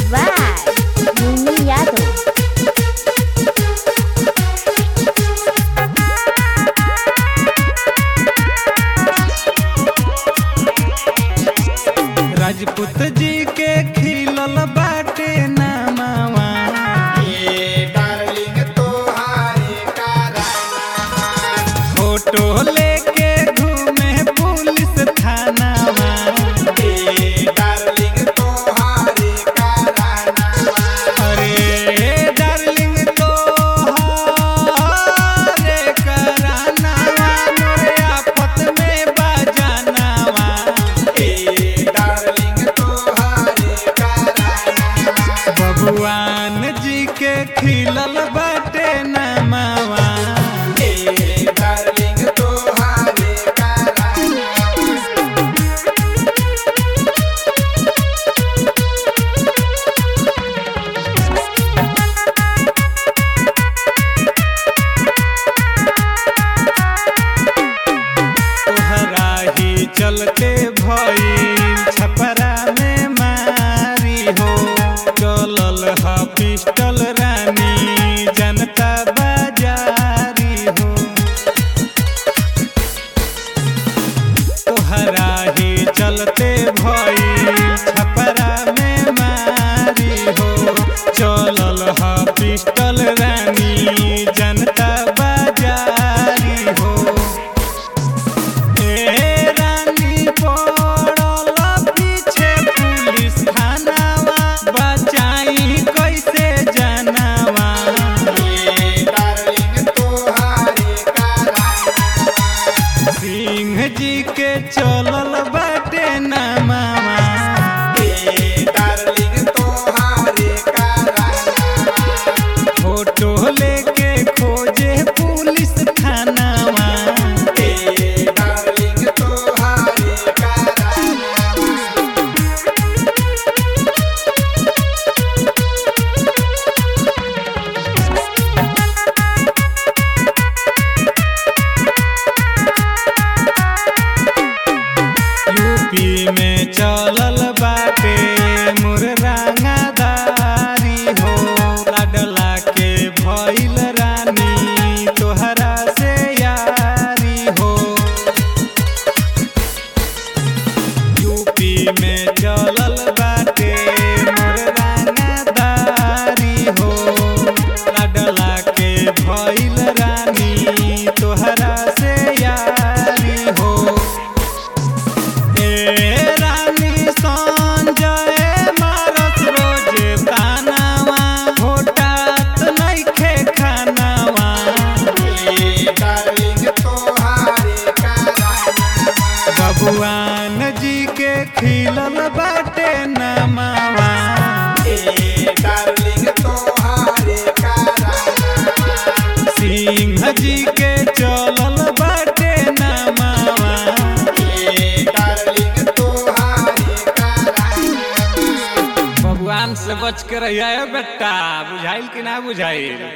by Mimi Yadav. Rajput जी के खिलल बाटे नामावा फोटो लेके घूमे पुलिस थानावा अरे डार्लिंग तो रे करानावा मोरे आपत में बजानावा भगवान जी के खिलल बाटे नामावा तोहरा ही चलते भइल छपरा में मारी हो चलल ह पिस्टल रानी जनता बाजारी हो तोहरा ही चलते भइल छपरा में मारी हो चलल ह पिस्टल रानी जनता बाजारी हो ए रानी पड़ल पीछे पुलिस थानावा बचाई कैसे जनावा सिंह जी के चलल बाटे नामावा फोटो लेके खोजे पुलिस थानावा यूपी में चलल बाटे मुररांगादारी हो लाडला के भइल रानी तोहरा से यारी हो यूपी में चलल बाटे मुररांगादारी हो लाडला के भइल रानी तोहरा से यारी हो ए रानी संजय मारत रोजे तानावा घोटात नइखे खानावा भगवान जी के खिलल बाटे नमावा सिंह जी के चलल बाटे नमावा भगवान से बच के रहिए बेटा बुझाइल कि ना बुझाइल